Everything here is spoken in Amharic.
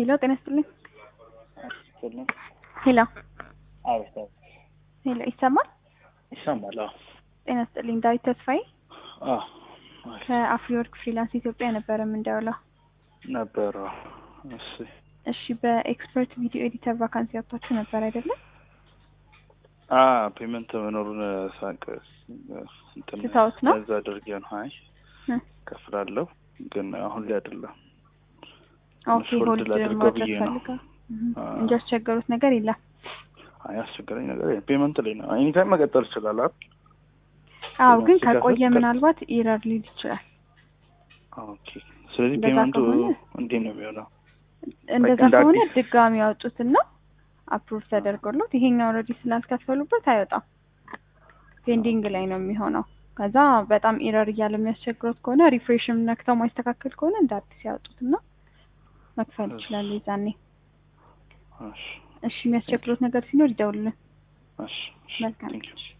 ሄሎ ጤና ይስጥልኝ። ስልኝ ሄሎ አቤት አቤት ሄሎ ይሰማል? ይሰማል። አዎ ጤና ይስጥልኝ። ዳዊት ተስፋዬ አዎ አሪፍ ከአፍሪወርክ ፍሪላንስ ኢትዮጵያ ነበረ የምንደውለው። ነበረ። እሺ እሺ በኤክስፐርት ቪዲዮ ኤዲተር ቫካንሲ ያወጣችሁ ነበር አይደለም? አ ፔመንት መኖሩን ሳቅ እንትን ትተውት ነው? እዛ አድርጌ ነው። አይ እ ከፍላለሁ ግን አሁን ላይ አይደለም። ኦኬ ሆልድ ሆልድ ላድርገው ማድረግ ብዬ ነው። ፈልጋ አ እንጂ ያስቸገሩት ነገር የለም። አይ አስቸገረኝ ነገር የለም። ፔመንት ላይ ነው። ኤኒታይም መቀጠል ይችላል አይደል? አዎ ግን ሲከፍት ከቆየ ቀጥ- ምናልባት ኢረር ሊል ይችላል። ኦኬ ስለዚህ እንደዛ ፔመንቱ ከሆነ እንዴት ነው የሚሆነው? እንደዛ እንደ ከሆነ አዲስ- ድጋሚ ያወጡትና አፕሩቭ ተደርጎለት ይሄኛው ኦልሬዲ ስላልከፈሉበት አይወጣም። ፔንዲንግ ላይ ነው የሚሆነው። ከዛ በጣም ኢረር እያለ የሚያስቸግሩት ከሆነ ሪፍሬሽም ነክተው ማይስተካከል ከሆነ እንደ አዲስ ያወጡትና መክፈል ይችላሉ ይዛኔ። እሺ እሺ የሚያስቸግሩት ነገር ሲኖር ይደውሉልን። እሺ እሺ መልካም ቴንክ ዩ